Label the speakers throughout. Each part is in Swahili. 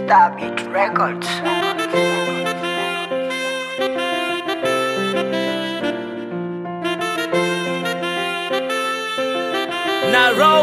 Speaker 1: Stabit Records.
Speaker 2: na roll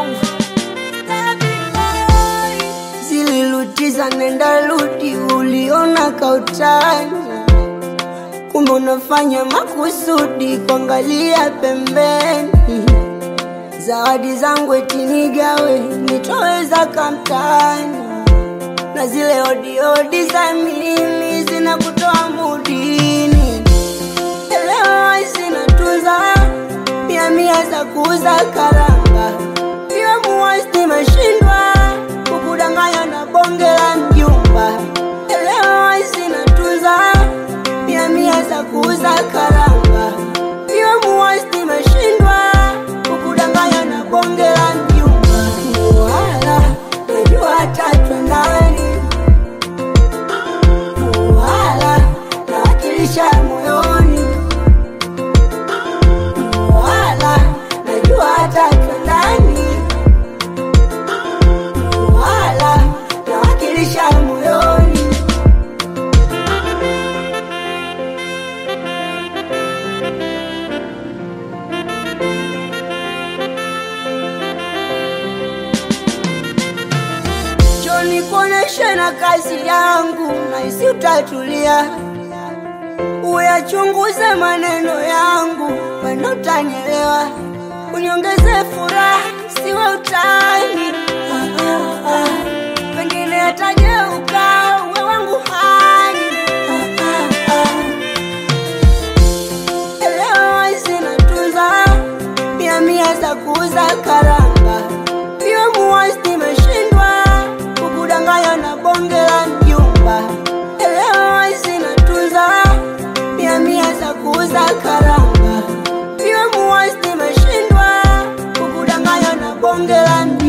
Speaker 3: zililutiza nenda rudi, uliona kautani, kumbe unafanya makusudi kuangalia pembeni. Zawadi zangu eti nigawe, nitoweza kamtani, na zile odiodi za mimi zinakutoa mudini. Elewa zinatunza mia mia za kuuza karanga, iwe muwasti mashindwa kukudanganya na bonge la mjumba. Elewa zinatunza mia mia za kuuza karanga, iwe muwasti mashindwa kukudanganya na bonge la mjumba. Wala najua tatu ndani wala nawakilisha moyoni wala najua hata ndani wala nawakilisha moyoni Njoni kuoneshe na kazi yangu, nahisi utatulia, uyachunguze maneno yangu, wendo utanielewa, uniongeze furaha, siwe utani. Ah, ah, ah. Pengine atageuka uwe wangu hani. Ah, ah, ah. Elewa zinatunza mia mia za kuuza karanga, iwe muwasti imeshindwa kukudanganya na bonge la mjumba. Elewa zinatunza mia mia za kuuza karanga, iwe muwasti imeshindwa kukudanganya na bonge la mjumba.